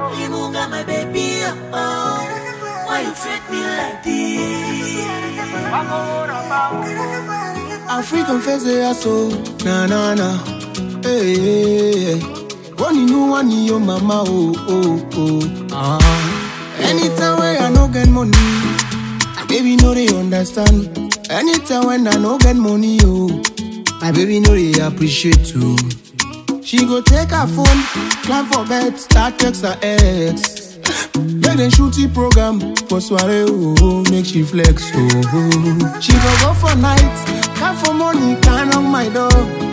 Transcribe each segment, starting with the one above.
Limunga, my baby, oh. Why you treat me like this? African face ya so na na na hey, hey, hey. One you know one your mama oh oh oh ah. Anytime when I no get money, my baby no they understand. Anytime when I no get money oh, my baby no they appreciate too. She go take her phone, climb for bed, start text her ex. Make them shoot the program for soiree, oh, make she flex, oh. She go go for night, come for money, can on my door.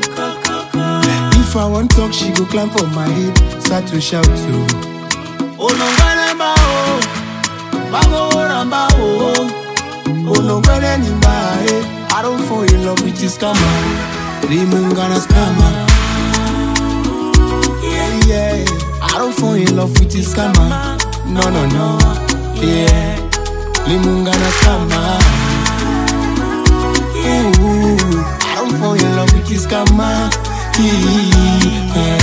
If I want talk, she go climb for my head, start to shout, oh. Oh no, ganamba, oh, bago ramba, oh, oh no, ganamba, eh. I don't fall in love with this scammer, Rimungana scammer. Yeah, yeah. I don't fall in love with this scammer. No, no, no. Yeah. Limungana scammer. Ooh, I don't fall in love with this scammer. Yeah.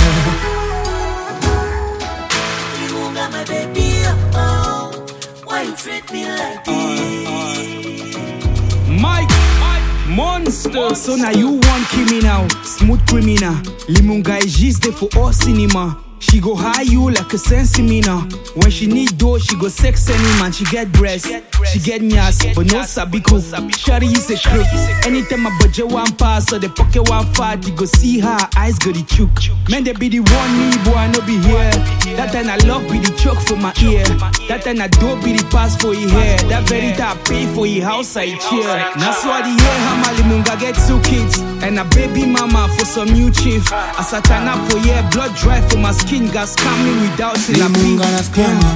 Limunga, my baby, oh. Why you treat me like this? Mike, monster. So now you want criminal, smooth criminal. Limunga is just there for all cinema. She go high you like a sensi mina. When she need dough, she go sex any man. She get breast, she get nyas, but no sabi cook. Shari is a crook. Anytime my budget one pass or the pocket one fat, you go see her eyes go the chook. Man, they be the one me, boy, I no be here. That time I love be the choke for my ear. That time I do be the pass for your hair. That very time I pay for your house I cheer. Now so the year how Limunga get two kids and a baby mama for some new chief. As I turn up for year, blood dry for my skin, gas coming without it. Limungana scammer.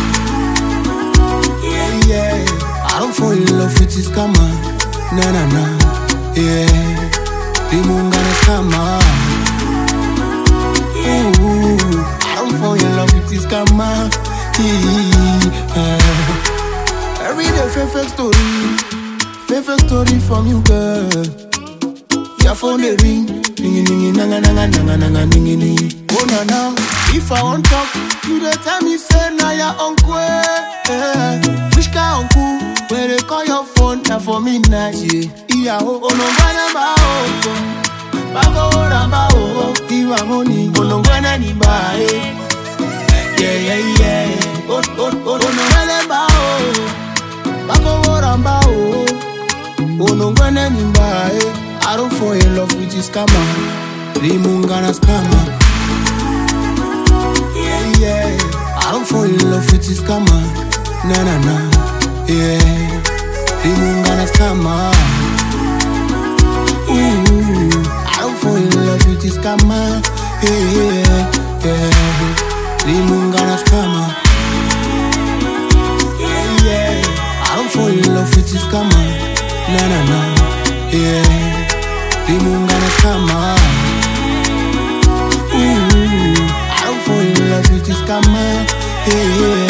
Yeah, yeah. I don't fall in love with this scammer. Na na na. Yeah. Limungana scammer. Ooh, I don't fall in love with this scammer. Yeah. Every day, fake fake story. Fake fake story from you, girl. Your phone they ring, ningy ningy nanga nanga nanga nanga ningy ningy. Oh na na, if I want talk, you dey tell me say na your uncle. Eh. Which kind uncle? Where they call your phone na for midnight. Yeah, iya oh oh no gana ba oh oh. Bako ramba oh oh. Iwa money oh no gana ni ba eh. Yeah yeah yeah. Oh oh oh oh no gana ba oh. Bako ramba oh. Oh no gana ni ba eh. I don't fall in love with this scammer. Rimungana scammer. Yeah, yeah. I don't fall in love with this scammer. Na na na. Yeah. Rimungana scammer. Ooh. I don't fall in love with this scammer. Yeah, yeah, yeah. Rimungana scammer. Yeah, yeah. I don't fall in love with this scammer. Na na na. Yeah. Rimungana scammer. Ooh, I don't fall in love with this scammer. Yeah, yeah.